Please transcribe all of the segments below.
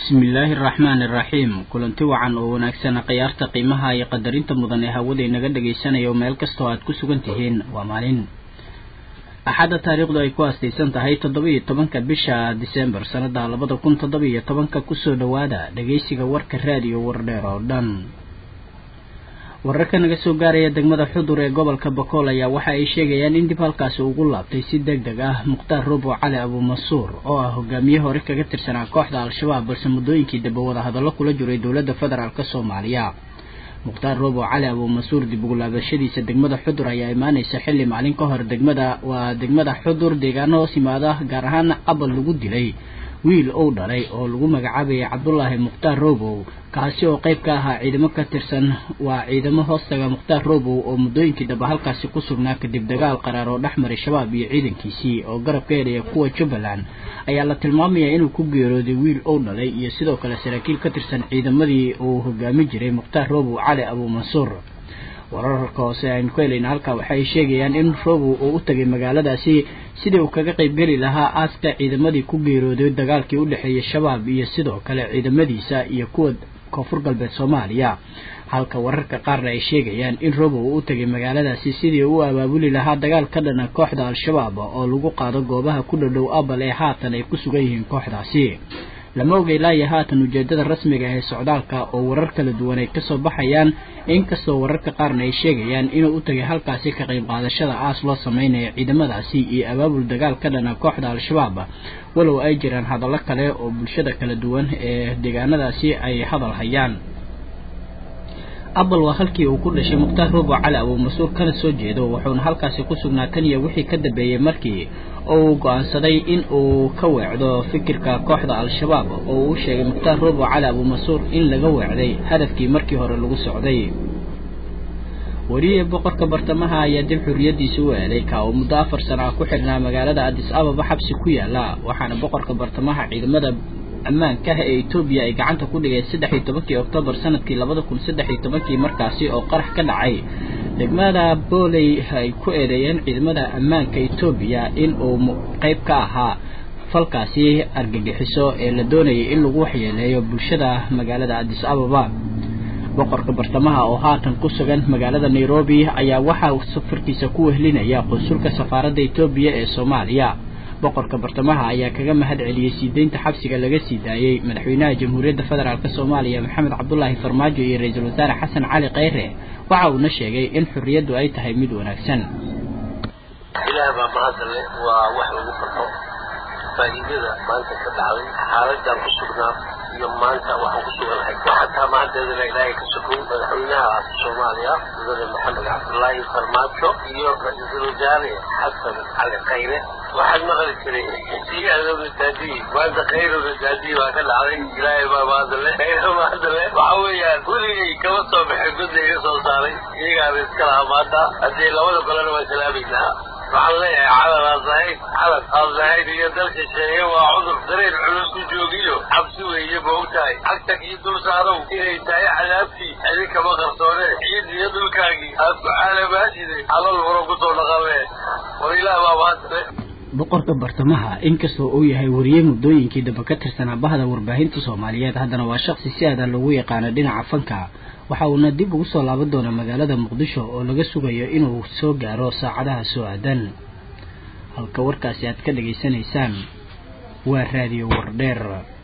bismillaahi araxmaani iraxiim kulanti wacan oo wanaagsan khiyaarta qiimaha iyo qadarinta mudan ee hawada inaga dhagaysanayo meel kastoo aad ku sugan tihiin waa maalin axadda taariikhdu ay ku aastaysan tahay toddoba iyo tobanka bisha disembar sanada labada kun toddoba iyo tobanka kusoo dhowaada dhageysiga warka raadiyo wardheer oo dhan wararka naga soo gaaraya degmada xudur ee gobolka bakool ayaa waxa ay sheegayaan in dib halkaasi ugu laabtay si deg deg ah mukhtaar robo cali abuumansuur oo ah hogaamiye hore kaga tirsanaa kooxda al-shabaab balse muddooyinkii dambe wada hadallo kula jiray dowladda federaalk soomaaliya mukhtaar robo cali abuumansuur dib ugu laabashadiisa degmada xudur ayaa imaaneysa xilli maalin ka hor degmada waa degmada xudur deegaano hoos yimaada gaar ahaan abal lagu dilay wiil ou dhalay oo lagu magacaabayay cabdulaahi mukhtaar robow kaasi oo qayb ka ahaa ciidamo ka tirsan waa ciidamo hoostaga mukhtaar robow oo muddooyinkii dambe halkaasi ku sugnaa kadib dagaal qaraar oo dhex maray shabaab iyo ciidankiisii oo garab ka helaya kuwa jubbaland ayaa la tilmaamayaa inuu ku geerooday wiil ou dhalay iyo sidoo kale saraakiil ka tirsan ciidamadii uu hogaami jiray mukhtaar robow cali abuumansuur wararka hoose aynu ku helayna halkaa waxay sheegayaan in robow uu u tagay magaaladaasi sidii uu kaga qaybgeli lahaa aaska ciidamadii ku geerooday dagaalkii u dhexeeyay shabaab iyo sidoo kale ciidamadiisa iyo kuwa koonfur galbeed soomaaliya halka wararka qaarna ay sheegayaan in robow uu u tagay magaaladaasi sidii uu abaabuli lahaa dagaal ka dhana kooxda al-shabaab oo lagu qaado goobaha ku dhadhow abal ee haatan ay ku sugan yihiin kooxdaasi lama oga ilaa iyo haatan ujeedada rasmiga ee socdaalka oo warar kala duwan ay kasoo baxayaan inkastoo wararka qaarna ay sheegayaan inuu u tagay halkaasi ka qayb qaadashada aas loo sameynaya ciidamadaasi iyo abaabul dagaal ka dhana kooxda al-shabaab walow ay jiraan hadallo kale oo bulshada kala duwan ee deegaanadaasi ay hadal hayaan abal waa halkii uu ku dhashay mukhtaar robo cali abuumansuur kana soo jeedo wuxuuna halkaasi ku sugnaa tan iyo wixii ka dambeeyey markii uu go-aansaday in uu ka weecdo fikirka kooxda al-shabaab oo uu sheegay mukhtaar robo cali abuumansuur in laga weecday hadafkii markii hore lagu socday weriye boqorka bartamaha ayaa dib xuriyadiisa u eeday ka oo muddo afar sana ah ku xidhnaa magaalada adis ababa xabsi ku yaala waxaana boqorka bartamaha ciidamada ammaankaah ee etoobiya ay gacanta ku dhigeen saddex iyo tobankii oktoobar sanadkii labada kun saddex iyo tobankii markaasi oo qarax ka dhacay degmada booley ay ku eedeeyeen ciidamada ammaanka etoobiya in uu qayb ka ahaa falkaasi argagixiso ee la doonayay in lagu waxyeeleeyo bulshada magaalada adis ababa boqorka bartamaha oo haatan ku sugan magaalada nairobi ayaa waxaa safarkiisa ku wehlinaya qunsulka safaaradda etoobiya ee soomaaliya boqorka bartamaha ayaa kaga mahad celiyey sii deynta xabsiga laga sii daayey madaxweynaha jamhuuriyadda federaalk soomaaliya maxamed cabdulaahi farmaajo iyo ra-iisul wasaare xasan cali kheyre waxa uuna sheegay in xorriyaddu ay tahay mid wanaagsan ilaah baa mahadale waa wax lagu farxo faa'iidada maanta ka dhacday xaaladaan ku sugnaa iyo maanta waxaan ku suganahay xataa mahadeedana ilaahay ka sokow madaxweynaha soomaaliya mudane maxamed cabdulaahi farmaajo iyo ra-iisul wasaare xasan cali khayre waxaad maqli jiray sii adowna daadiyi maanta khayrowna daadiyi baa ka dhacday ilaahay baa maadale khayra maadale waxa weeyaan weligay kama soo baxay godda iga soo saaray iyagaana iska lahaa maanta haddii labada golena waa salaamaysaa waxaan leeyahay calan aad lahayd calan aad lahayd iyo dalka sheeye waa cudur dareen culus ku joogiyo cabsi weeye ma og tahay cagtag iyo dul saarow inay tahay cadaabtii idinkama qarsoone ciid iyo dhulkaagii aad ku caalamaashide calal furo kusoo dhaqamee war ilaah baa maantale boqorka bartamaha inkastoo uu yahay wariye muddooyinkii dambe ka tirsanaa bahda warbaahinta soomaaliyeed haddana waa shaqsi si aadan lagu yaqaano dhinaca fanka waxa uuna dib ugu soo laaban doonaa magaalada muqdisho oo laga sugayo inuu soo gaaro saacadaha soo aadan halka warkaasi aad ka dhageysanaysaan waa raadiyo wardheer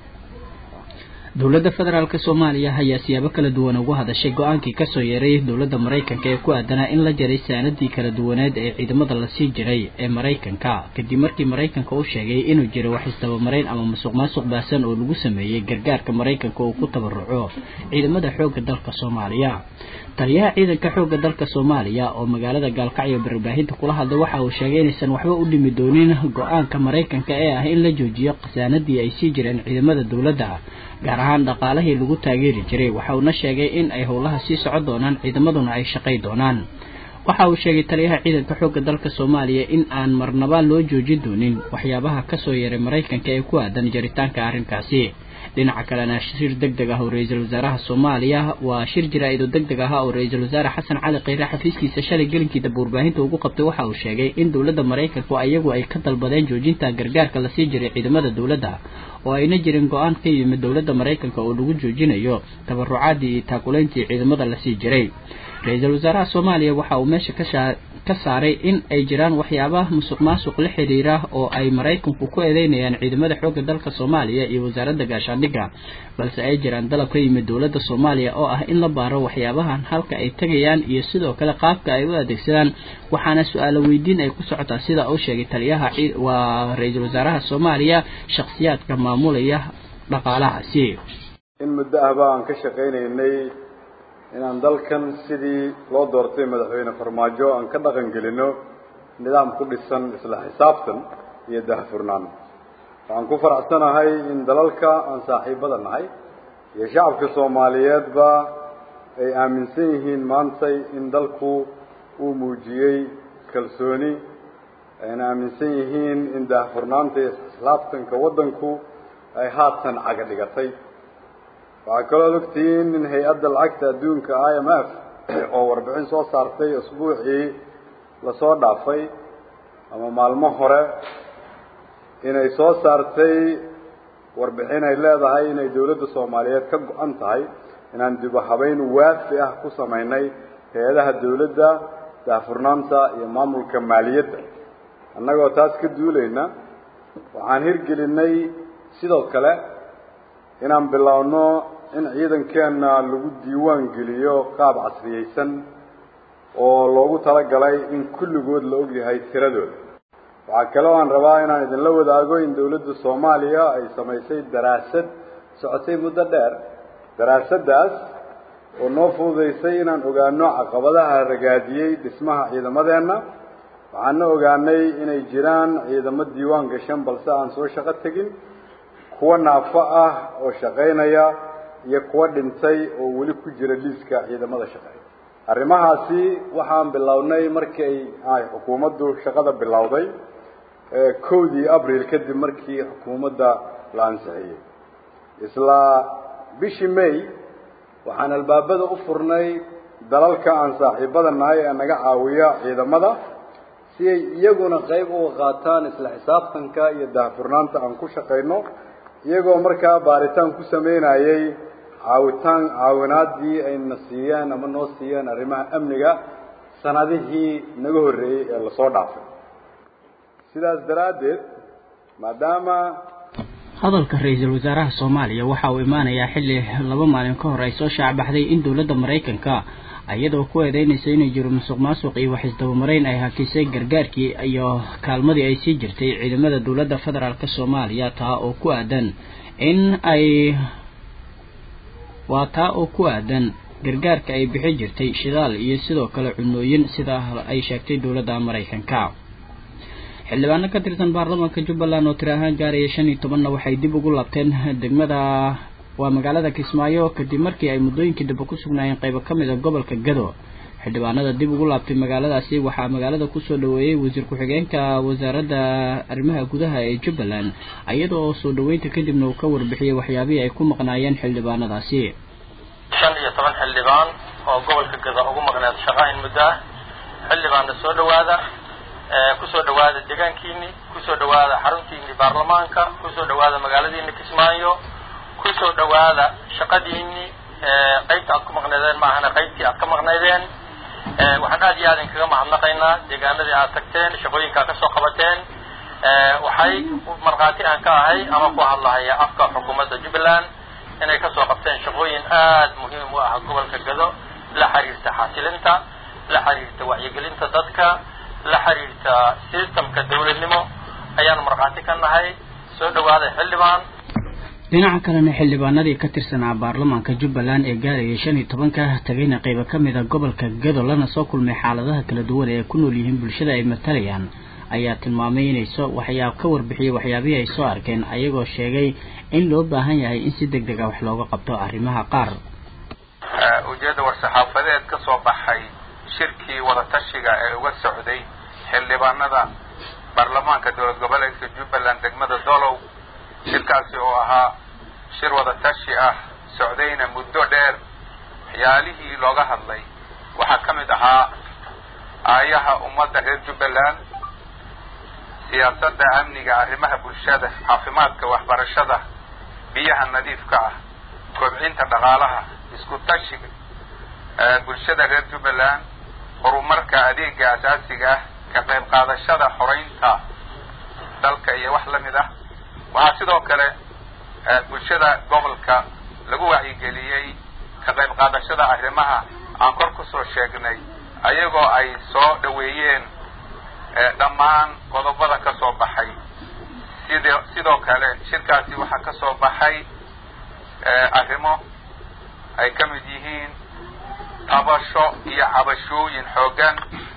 dowladda federaalk soomaaliya ayaa siyaabo kala duwan ugu hadashay go-aankii kasoo yeeray dowladda maraykanka ee ku aadanaa in la jaray saanadii kala duwaneed ee ciidamada lasii jiray ee maraykanka kadib markii maraykanka uu sheegay inuu jiro wax isdabamarayn ama masuq maasuq baasan oo lagu sameeyey gargaarka maraykanka uu ku tabaruco ciidamada xoogga dalka soomaaliya taliyaha ciidanka xoogga dalka soomaaliya oo magaalada gaalkacyo barbaahinta kula hadlay waxa uu sheegay inaysan waxba u dhimi doonin go-aanka maraykanka ee ah in la joojiyo khasaanadii ay sii jireen ciidamada dowladda gaar ahaan dhaqaalihii lagu taageeri jiray waxa uuna sheegay in ay howlaha sii socon doonaan ciidamaduna ay shaqay doonaan waxa uu sheegay taliyaha ciidanka xoogga dalka soomaaliya in aan marnaba loo joojin doonin waxyaabaha kasoo yeeray maraykanka ee ku aadan jaritaanka arrinkaasi dhinaca kalena shir deg deg ah oo ra-iisul wasaaraha soomaaliya waa shir jaraa'id oo deg deg ah oo ra-iisul wasaare xasan cali kheyre xafiiskiisa shalay gelinkii daba warbaahinta ugu qabtay waxa uu sheegay in dowladda maraykanku ayagu ay ka dalbadeen joojinta gargaarka lasii jiray ciidamada dowladda oo ayna jirin go-aan ka yimid dowladda maraykanka oo lagu joojinayo tabarucaadii iyo taakulayntii ciidamada lasii jiray ra-iisul wasaaraha soomaaliya waxa uu meesha kashaa ka saaray in ay jiraan waxyaabaha musuq maasuq la xiriira oo ay maraykanku ku eedeynayaan ciidamada xoogga dalka soomaaliya iyo wasaaradda gaashaandhigga balse ay jiraan dalab ka yimid dowladda soomaaliya oo ah in la baaro waxyaabahan halka ay tegayaan iyo sidoo kale qaabka ay u adeegsadaan waxaana su-aalo weydiin ay ku socotaa sida uu sheegay taliyaha waa ra-iisul wasaaraha soomaaliya shakhsiyaadka maamulaya dhaqaalahaasi in muddo ahba aan ka shaqaynaynay inaan dalkan sidii loo doortay madaxweyne farmaajo aan ka dhaqan gelino nidaam ku dhisan isla xisaabtan iyo dahfurnaan waxaan ku faraxsanahay in dalalka aan saaxiibada nahay iyo shacabka soomaaliyeedba ay aaminsan yihiin maantay in dalku uu muujiyey kalsooni ayna aaminsan yihiin in daahfurnaanta iyo isxisaabtanka waddanku ay haatan caga dhigatay waxaa kaloo ogtihiin in hay-adda lacagta adduunka i m f oo warbixin soo saartay usbuucii lasoo dhaafay ama maalmo hore inay soo saartay warbixin ay leedahay inay dawladda soomaaliyeed ka go-an tahay inaan dib u habeyn waafi ah ku samaynay hay-adaha dawladda daahfurnaanta iyo maamulka maaliyadda annagoo taas ka duulayna waxaan hirgelinay sidoo kale inaan biloawno in ciidankeena lagu diiwaan geliyo qaab casriyeysan oo loogu talagalay in kulligood la ogyahay tiradooda waxaa kale o aan rabaa inaan idinla wadaago in dawladda soomaaliya ay samaysay daraasad socotay muddo dheer daraasaddaas oo noo fududaysay inaan ogaano caqabadaha ragaadiyey dhismaha ciidamadeenna waxaana ogaanay inay jiraan ciidamo diiwaan gashan balse aan soo shaqo tegin kuwa naafo ah oo shaqaynaya iyo kuwa dhintay oo weli ku jira liiska ciidamada shaqeeya arrimahaasi waxaan bilownay markii ay xukuumaddu shaqada bilowday kowdii abril kadib markii xukuumadda la ansixiyey isla bishii may waxaan albaabada u furnay dalalka aan saaxiibada nahay ee naga caawiya ciidamada si ay iyaguna qayb uga qaataan isla xisaabtanka iyo daahfurnaanta aan ku shaqayno iyagoo markaa baaritaan ku sameynayay caawitaan caawinaadii ayna siiyeen ama noo siiyeen arrimaha amniga sanadihii naga horreeyey ee lasoo dhaafay sidaas daraaddeed maadaama hadalka ra-iisul wasaaraha soomaaliya waxa uu imaanayaa xilli laba maalin ka hor ay soo shaacbaxday in dowladda maraykanka iyadoo ku eedeynaysa inay jiro musuq maasuq iyo wax isdabamarayn ay hakisay gargaarkii iyo kaalmadii ay sii jirtay ciidamada dowladda federaalk soomaaliya taa oo ku aadan in ay waa taa oo ku aadan gargaarka ay bixi jirtay shidaal iyo sidoo kale cunooyin sida ay sheegtay dowladda maraykanka xildhibaano ka tirsan baarlamaanka jubbaland oo tiri ahaan gaaraya shan iyo tobanna waxay dib ugu laabteen degmada waa magaalada kismaayo kadib markii ay muddooyinkii dambe ku sugnaayeen qaybo ka mid a gobolka gado xildhibaanada dib ugu laabtay magaaladaasi waxaa magaalada kusoo dhaweeyey wasiir ku-xigeenka wasaaradda arrimaha gudaha ee jubbaland iyada oo soo dhaweynta kadibna uu ka warbixiyey waxyaabihii ay ku maqnaayeen xildhibaanadaasi shan iyo toban xildhibaan oo gobolka gado ugu maqneed shaqaa in muddo ah xildhibaanna soo dhawaada kusoo dhawaada deegaankiini kusoo dhawaada xaruntiini baarlamaanka kusoo dhawaada magaaladiini kismaayo kusoo dhawaada shaqadiini qaybta aad ku maqnaydeen ma ahana qaybtii aad ka maqnaydeen waxaan aad iyo aad inkaga mahadnaqaynaa deegaanadii aad tagteen shaqooyinkaa kasoo qabateen waxay markhaati aan ka ahay ama ku hadlahaya afka xukuumadda jubbaland inay kasoo qabteen shaqooyin aad muhiim u ah gobolka gado la xiriirta xasilinta la xiriirta wacyigelinta dadka la xiriirta systemka dawladnimo ayaanu markhaati ka nahay soo dhawaaday xildhibaan dhinaca kalena xildhibaanadii ka tirsanaa baarlamaanka jubbaland ee gaarayay shan iyo tobanka tagayna qaybo ka mid a gobolka gado lana soo kulmay xaaladaha kala duwan ee ay ku nool yihiin bulshada ay matalayaan ayaa tilmaamay inay soo waxyaab ka warbixiyey waxyaabihii ay soo arkeen ayagoo sheegay in loo baahan yahay in si deg deg a wax looga qabto arrimaha qaar ujeedda war-saxaafadeed ka soo baxay shirkii wadatashiga ee uga socday xildhibaanada baarlamaanka dowlad goboleedka jubbaland degmada dolow shirkaasi oo ahaa shir wada tashi ah socdayna muddo dheer waxyaalihii looga hadlay waxaa ka mid ahaa aayaha ummadda reer jubbaland siyaasadda amniga arrimaha bulshada caafimaadka waxbarashada biyaha nadiifka ah kobcinta dhaqaalaha isku tashiga bulshada reer jubbaland horumarka adeega asaasiga ah ka qayb qaadashada xoreynta dalka iyo wax la mid ah waxaa sidoo kale bulshada gobolka lagu wacyigeliyey ka qayb qaadashada arrimaha aan kor kusoo sheegnay ayagoo ay soo dhoweeyeen dhammaan qodobada ka soo baxay sid sidoo kale shirkaasi waxaa ka soo baxay arrimo ay ka mid yihiin tabasho iyo cabashooyin xooggan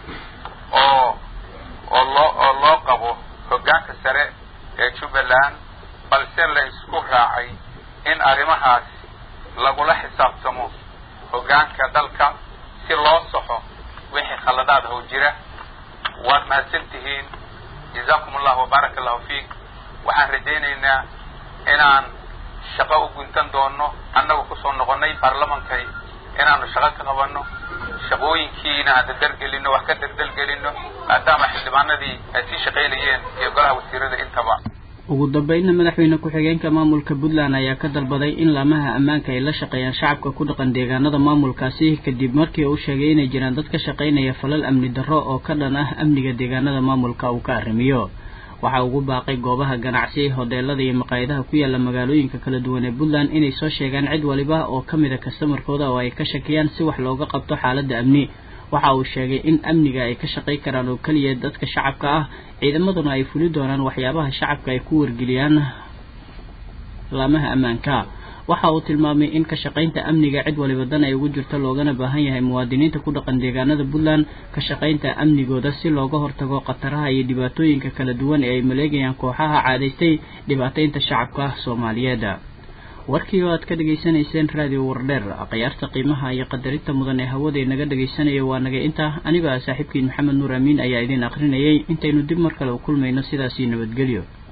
oo oo loo oo loo qabo hoggaanka sare ee jubbaland balse la isku raacay in arrimahaas lagula xisaabtamo hoggaanka dalka si loo saxo wixii khaladaad how jira waad mahadsan tihiin jazaakum allahu wabaaraka allahu fiik waxaan rajaynaynaa inaan shaqo u guntan doono annagu kusoo noqonnay baarlamankay inaanu shaqo ka qabanno shaqooyinkiina aan dardargelinno wax ka dardargelinno maadaama xildhibaanadii ay sii shaqaynayeen iyo golaha wasiirada intaba ugu dambeynna madaxweyne ku-xigeenka maamulka puntland ayaa ka dalbaday in laamaha ammaanka ay la shaqeeyaan shacabka ku dhaqan deegaanada maamulkaasi kadib markii uu sheegay inay jiraan dad ka shaqaynaya falal amni darro oo ka dhan ah amniga deegaanada maamulka uu ka arrimiyo waxa ugu baaqay goobaha ganacsi hoteelada iyo maqaayadaha ku yaala magaalooyinka kala duwan ee puntland inay soo sheegaan cid waliba oo ka mid a kastamarkooda oo ay ka shakiyaan si wax looga qabto xaaladda amni waxa uu sheegay in amniga ay ka shaqay karaan oo keliya dadka shacabka ah ciidamaduna ay fuli doonaan waxyaabaha shacabka ay ku wargeliyaan laamaha ammaanka waxa uu tilmaamay in ka shaqaynta amniga cid waliba dan ay ugu jirto loogana baahan yahay muwaadiniinta ku dhaqan deegaanada puntland ka shaqaynta amnigooda si looga hortago khataraha iyo dhibaatooyinka kala duwan ee ay maleegayaan kooxaha caadaystay dhibaataynta shacabka soomaaliyeed warkii oo aad ka dhegaysanayseen raadiyo wardheer akhyaarta qiimaha iyo qadarinta mudan ee hawada naga dhegaysanaya waa naga inta anigoo ah saaxiibkiin maxamed nuur amiin ayaa idiin akrinayay intaynu dib mar kale u kulmayno sidaasii nabadgelyo